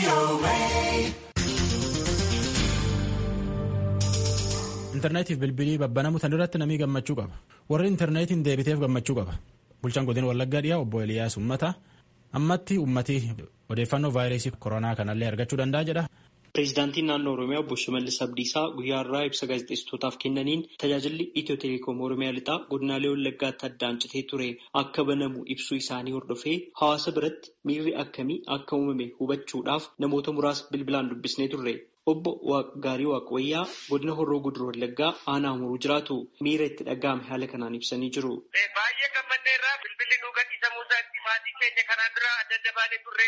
intarneetiif bilbilii babbanamu tan irratti namii gammachuu qaba warri intarneetiin deebiteef gammachuu qaba bulchaan godina wallaggaa dhiyaa obbo Eliyaas Ummata ammatti ummatii odeeffannoo vaayirasii koronaa kanallee argachuu danda'a jedha. Pireezidaantiin naannoo Oromiyaa obbo Shimallis Abdiisaa guyyaa irraa ibsa gaazexeessitootaaf kennaniin tajaajilli Itiyoo Teleekoom Oromiyaa lixaa godinaalee wallaggaatti addaan citee ture akka banamu ibsuu isaanii hordofee hawaasa biratti miirri akkamii akka uumame hubachuudhaaf namoota muraasa bilbilaan dubbisnee turre. Obbo Gaarii Waaqayyaa godina Horroo Guduroo Wallaggaa aanaa muruu jiraatu miira itti dhaga'ame haala kanaan ibsanii jiru. Baay'ee gammannee irraa bilbilli nu gadhiisamuu isaatti maatii keenya kanaan dura adda adda baanee turre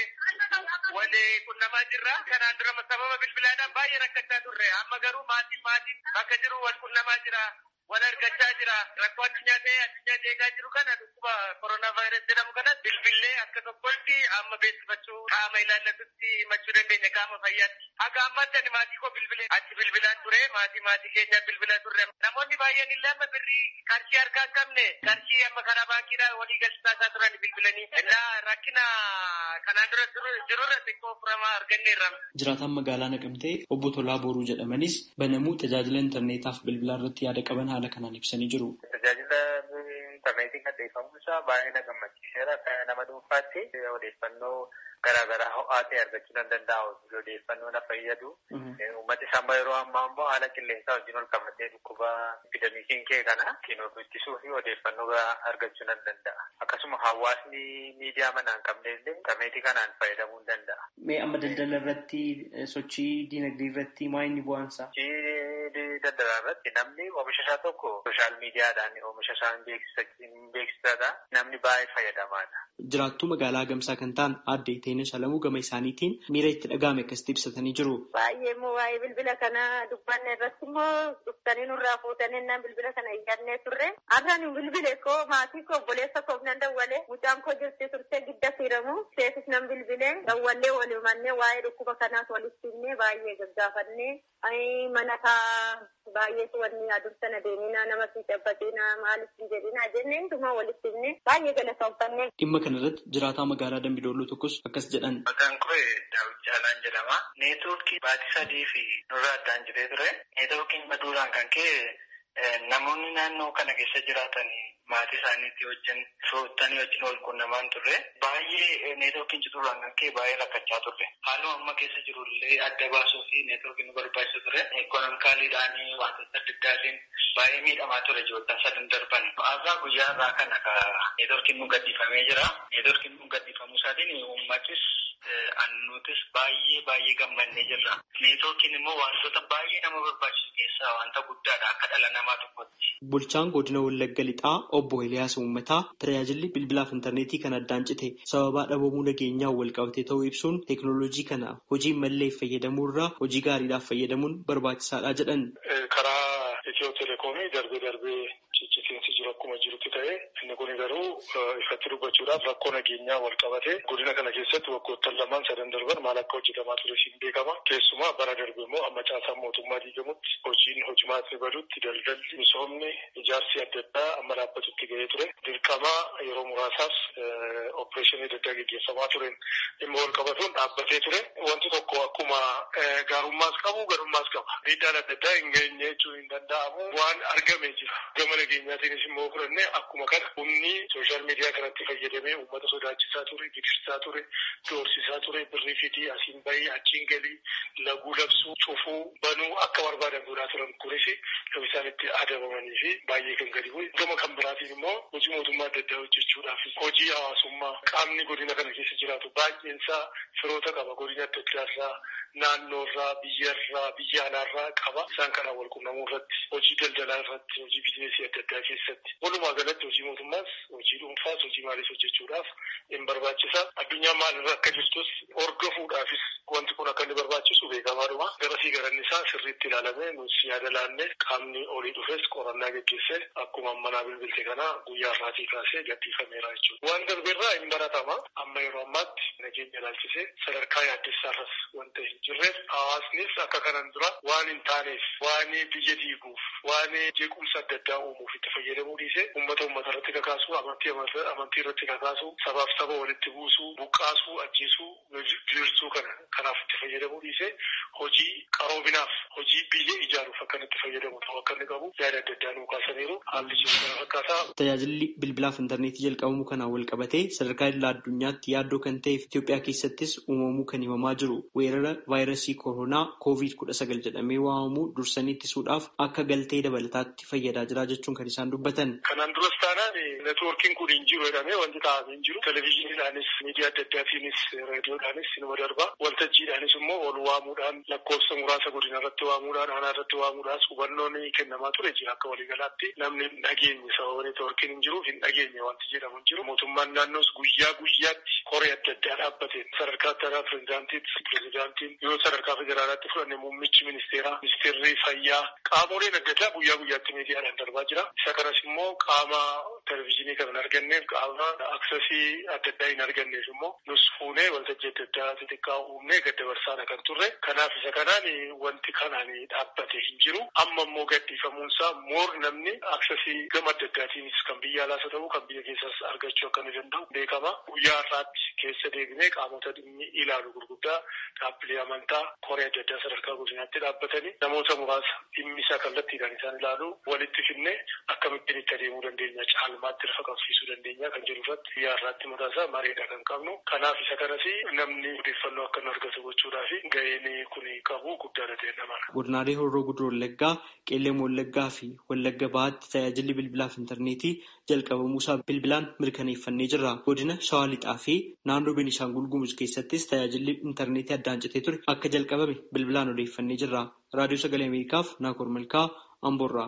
wal qunnamaa jirra. Kanaan dura sababa bilbilaadhaan baay'ee rakkachaa turre. Amma garuu maatiin maatiin bakka jiru wal qunnamaa jira. Wal argachaa jira. Rakkoo addunyaa ta'ee addunyaa eegaa jiru kana dhukkuba koronaa vaayirasii jedhamu kanas bilbillee akka tokkotti amma beeksifachuu qaama ilaallatutti himachuu dandeenya qaama fayyaatti. Akka ammaatti ani maatii koo bilbilee achi bilbilaan ture maatii maatii keenya bilbilaa turre. Namoonni baay'een illee amma birrii qarshii harkaa hin qabne qarshii amma karaa baankiidhaan walii galchitaasaa turan bilbilanii. Innaa rakkina kanaan dura jirurra xiqqoo furamaa arganneerra. Jiraataan magaalaa Naqamtee obbo Tolaa Booruu jedhamanis banamuu tajaajila intarneetaaf bilbilaa irratti yaada qaban haala kanaan ibsanii jiru. Tajaajila intarneetiin gadhiifamuu isaa baay'ee na gammachiiseera. Nama dhuunfaatti odeeffannoo garaagaraa ho'aa ta'e argachuu nan danda'a. Odeeffannoo na fayyadu. Uummati isaa yeroo ammaa immoo haala qilleensaa wajjin ol qabatee dhukkuba epidemikiin kee kana ittiin ittisuu fi odeeffannoo argachuu nan danda'a. Akkasuma hawaasni miidiyaa manaa hin qabne illee intarneetii kanaan fayyadamuu ni danda'a. Mee amma daldala irratti sochii dinagdee irratti maa inni bu'aansa? Sochii daldalaa irratti namni oomisha isaa tokko sooshaal miidiyaadhaan oomisha isaa beeksisadha. Namni baay'ee fayyadamaadha. Jiraattuu magaalaa Gamsaa kan ta'an aadde Iteenee Shalamuu gama isaaniitiin miira itti dhaga'ame akkasitti ibsatanii jiru. Baay'ee immoo waa'ee bilbila kana dubbanne irratti immoo dhuftanii nurraa fuutanii naan bilbila kana iyyannee turre. Har'a nu bilbile koo maatii koo obboleessa koof nan dawwale mucaan koo jirti turte gidda fiiramu seetis nan bilbile dawwallee walumannee waa'ee dhukkuba kanaas walitti himnee baay'ee gaggaafannee mana kaa baay'eetu wanni adursana deemina nama fi cabbatina maaliif hin jedhina jennee hundumaa walitti himnee baay'ee galatoomfannee. Dhimma kana irratti jiraataa magaalaa Dambidolloo tokkos akkas jedhan. Maqaan koo Daawit Caalaan jedhama. Neetwoorkii baatii sadii fi nurra addaan jiree ture. Neetwoorkiin baduudhaan kan ka'e namoonni naannoo kana keessa jiraatan maatii isaaniitti wajjin firoottanii wajjin wal quunnamaan turre. Baay'ee neetwoorkiin cituudhaan kan ka'e baay'ee rakkachaa turre. Haaluma amma keessa jirullee adda baasuu fi neetwoorkiin nu barbaachisa ture. Ikoonomikaaliidhaan wantoota adda addaatiin baay'ee miidhamaa ture ji'oottan sadan darban. Har'aa guyyaa irraa kana neetwoorkiin nu gadhiifamee jira. Neetwoorkiin nu gadhiifamuu isaatiin uummatis annuutis baay'ee baay'ee gammannee jirra. Neetwoorkiin immoo wantoota baay'ee nama barbaachisu keessaa wanta guddaadha akka dhala namaa tokkotti. Bulchaan godina Wallagga Lixaa obbo Eliyaas Uummataa tajaajilli bilbilaaf intarneetii kan addaan cite sababaa dhabamuu nageenyaa wal qabatee ta'uu ibsuun teeknooloojii kana hojii mallee fayyadamuu irraa hojii gaariidhaaf fayyadamuun barbaachisaadha jedhan. Karaa Itiyoo Telekoomii darbee darbee ciccitiinsi jiru akkuma jirutti ta'e inni kun garuu ifatti dubbachuudhaaf rakkoo nageenyaa wal qabate godina kana keessatti waggoottan lamaan sadan darban maal akka hojjetamaa ture siin beekama. Keessumaa bara darbe immoo amma caasaan mootummaa diigamutti hojiin hojimaatni badutti daldalli misoomni ijaarsi adda addaa amma dhaabbatutti ga'ee ture. Dirqama yeroo muraasaaf opereeshinii adda addaa gaggeeffamaa tureen dhimma wal qabatuun dhaabbatee ture. Wanti tokko akkuma gaarummaas qabu garummaas qaba. Miidhaan adda addaa hin geenye jechuun hin danda'amu waan argamee jira. Gama nageenyaatiinis immoo fudhannee akkuma kana humni sooshaal miidiyaa kanatti fayyadamee uummata sodaachisaa ture, gidirsaa ture, doorsisaa ture, birrii fidii asiin bahii achiin galii laguu labsuu, cufuu, banuu akka barbaadan godhaa turan kunis yoo isaan itti adabamanii fi baay'ee kan gadi bu'e. Gama kan biraatiin immoo hojii mootummaa adda addaa hojjechuudhaaf hojii hawaasummaa qaamni godina kana keessa jiraatu baay'een isaa firoota qaba godina adda addaarraa naannoorraa biyyarraa biyya alaarraa qaba. Isaan kanaan wal qunnamuu irratti hojii daldalaa irratti hojii biizineesii adda addaa keessatti walumaa galatti hojii mootummaas hojii dhuunfaas hojii maaliif hojjechuudhaaf hin barbaachisa. Addunyaan maalirra akka jirtus hordofuudhaafis wanti kun akka inni barbaachisu beekamaadhuma. Garasii garanni isaa sirriitti ilaalamee nus yaada laannee qaamni olii dhufes qorannaa geggeessee akkuma manaa bilbilte kana guyyaa irraatii kaasee gadhiifameera jechuudha. Waan darbeerraa hin baratama. Amma yeroo ammaatti nageenya ilaalchisee sadarkaa yaaddessaarras wanta hin jirreef hawaasnis akka kanan dura waan hin taaneef waan biyya diiguuf waan jeequmsa adda addaa uumuuf itti fayyadamuu dhiise uummata uummata irratti kakaasu amantii amantii irratti kakaasu sabaaf saba walitti buusuu buqqaasuu ajjeesuu diriirsuu kana kanaaf itti fayyadamuu dhiise hojii qaroominaaf hojii biyya ijaaruuf akka itti fayyadamu ta'uu akka inni qabu yaada adda addaa nuu kaasaniiru haalli jiru kana fakkaataa. Tajaajilli bilbilaaf intarneetii jalqabamuu kanaan wal qabatee sadarkaa idil addunyaatti yaaddoo kan ta'eef Itoophiyaa keessattis uumamuu kan himamaa jiru weerara vaayirasii koronaa koovid kudha sagal jedhamee waamamu dursanii ittisuudhaaf akka galtee dabalataatti fayyadaa jira jechuun kan isaan dubbatan. Kanaan duras taanaan neetwoorkiin kun hin jiru jedhamee wanti taa'amee hin jiru. Televezyiiniidhaanis miidiyaa adda addaatiinis raadiyoodhaanis inuma darba. Waltajjiidhaanis immoo ol waamuudhaan lakkoofsa muraasa godina irratti waamuudhaan aanaa irratti waamuudhaan hubannoon kennamaa ture jira akka waliigalaatti namni hin dhageenye sababa neetwoorkiin hin jiruuf hin dhageenye wanti jedhamu hin jiru. Mootummaan naannoos guyyaa guyyaatti koree adda addaa dhaabbateen sadarkaa adda pirezidaantiitti pirezidaantiin yoo sadarkaa federaalaatti fudhanne muummichi ministeeraa ministeerri fayyaa qaamoleen adda addaa guyyaa guyyaatti miidiyaadhaan darbaa jira. Isa kanas immoo qaama televezyiinii kan hin arganneef qaama aksesii adda addaa hin arganneef immoo nus fuunee waltajjii adda addaa xixiqqaa uumnee gad dabarsaadha kan turre. Kanaaf isa kanaan wanti kanaan dhaabbate hin jiru. Amma immoo gadhiifamuunsaa moor namni aksesii gama adda addaatiinis kan biyya alaas haa ta'u kan biyya keessas argachuu akka inni danda'u beekama. Guyyaa har'aatti keessa deebinee qaamota dhimmi ilaalu gurguddaa dhaabbilee amantaa koree adda addaa sadarkaa godinaatti dhaabbatanii namoota muraasa dhimmi isaa kallattiidhaan isaan ilaalu walitti finnee akkamittiin itti adeemuu dandeenya caalmaatti lafa qabsiisuu dandeenya kan jedhu irratti guyyaa har'aatti mataa isaa mareedha kan qabnu. Kanaaf isa kanas namni odeeffannoo akka nu argatu gochuudhaaf ga'een kun qabu guddaadha ta'e namara. Godinaalee Horroo Guduroo Wallaggaa, Qeellee Wallaggaa fi Wallagga Bahaatti tajaajilli bilbilaaf intarneetii jalqabamuusaa bilbilaan mirkaneeffannee jirra. Godina Shawaa Lixaa fi naannoo Beenishaangul Gumuz keessattis tajaajilli intarneetii addaan citee ture akka jalqabame bilbilaan odeeffannee jirra. Raadiyoo Sagalee Ameerikaaf Naakoor Malkaa Amboorraa.